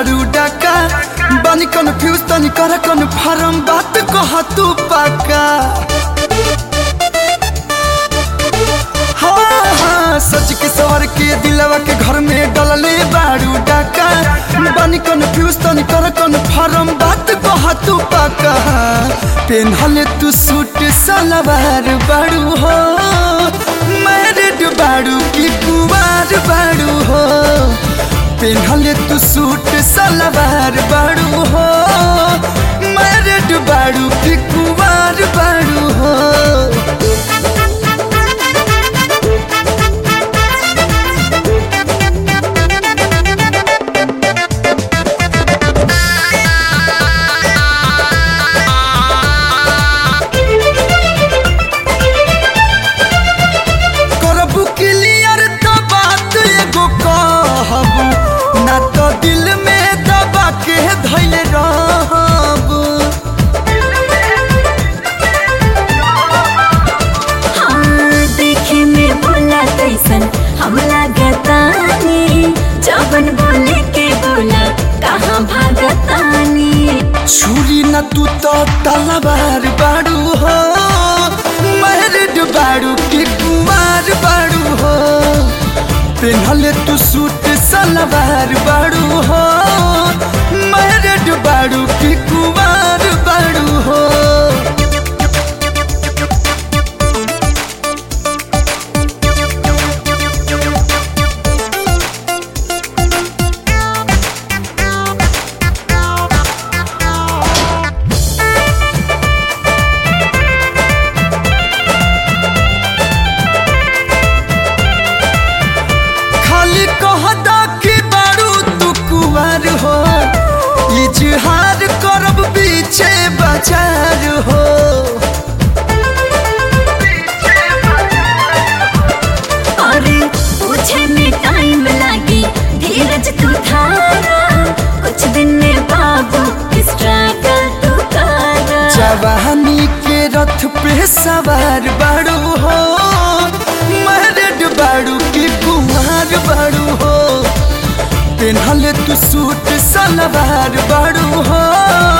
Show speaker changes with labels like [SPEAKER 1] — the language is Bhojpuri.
[SPEAKER 1] बारू डाका बानी कन्फ्यूज तनी कर कन्फर्म बात कह तू पाका हाँ हाँ सच के सवर के दिलवा के घर में डलले बारू डाका बानी कन्फ्यूज तनी कर कन्फर्म बात कह तू पाका पेनहले तू सूट सलवार बारू हो मैरिड बारू की कुवार बारू हो पेनहले तू सूट सलवार बारू हो मैरिड बारू की कुवार बारू हो करबू क्लियर तो बात एगो कहबू ना तो दिल में दबा के धैल रहबू
[SPEAKER 2] हाँ, देखे में बोला कैसन हम लागतानी जबन बोले के बोला कहाँ भागतानी
[SPEAKER 1] छुरी न तू तो तलवार बाड़ू हो मैरिड बाड़ू की कुमार बाड़ू हो पेनहले तू सूट सलवार बाड़ू हो मैरिड बाड़ू की कुमार बाड़ू हो खाली कहदा कि बारू तू कुमार हो इजहार करब पीछे बाजार हो
[SPEAKER 2] अरे पूछे में टाइम लागी धीरज तू धारा कुछ दिन में बाबू स्ट्रगल तू करा
[SPEAKER 1] जवानी के रथ पे सवार बारू हो मैरिड बारू की कुमार बारू हो पेनहले तू सूट सलवार बारू हो